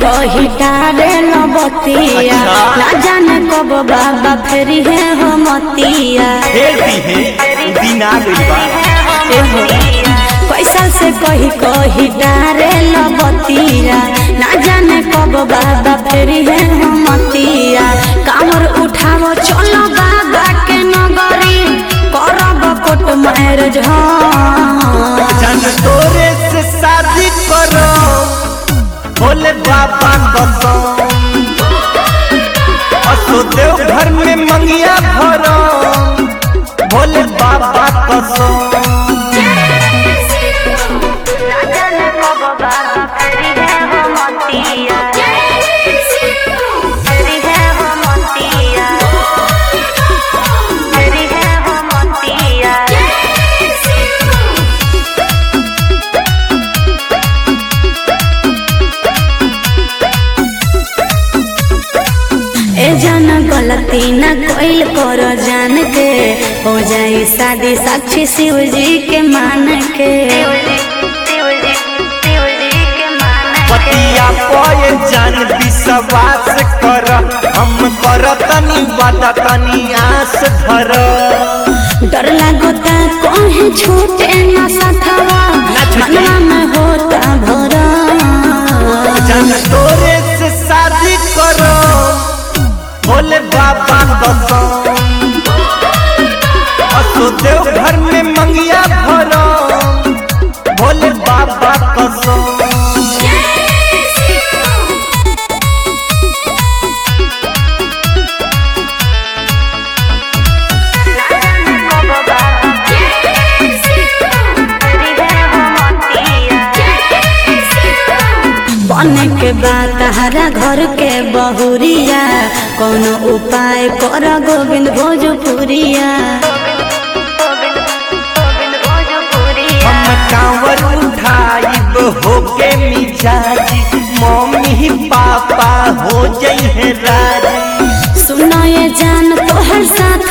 कही डारे लबतिया अच्छा। ना जाने कब बाबा फेरी है हो मतिया फेर दी है दिन आ गई बा एहो पैसा से कही कही डारे लबतिया ना जाने कब बाबा फेरी है हो मतिया कामर उठावो चलो बाबा के नगरी करब कोट मैरिज हाँ जान तोरे से शादी करो भोले बाबा कसम असो देव घर में मंगिया भरो भोले बाबा कसम ए जान गलती न कोइल करो जान के हो जाई शादी साक्षी शिव जी के मान के पतिया पय जान विश्वास कर हम कर तनी वादा तनी आस धर डर लागोता कहीं छूटे न सथवा छूटे। मनवा में होता भरा जान तोरे से शादी करो भोले बाबा कसम असो देव घर में मंगिया भरो भोले बाबा कसम बने के बाद हरा घर के बहुरिया कोनो उपाय कर गोविंद भोजपुरिया हम कांवर उठाइब होके मिजाजी मम्मी पापा हो जई है राजी सुनो ये जान तोहर साथ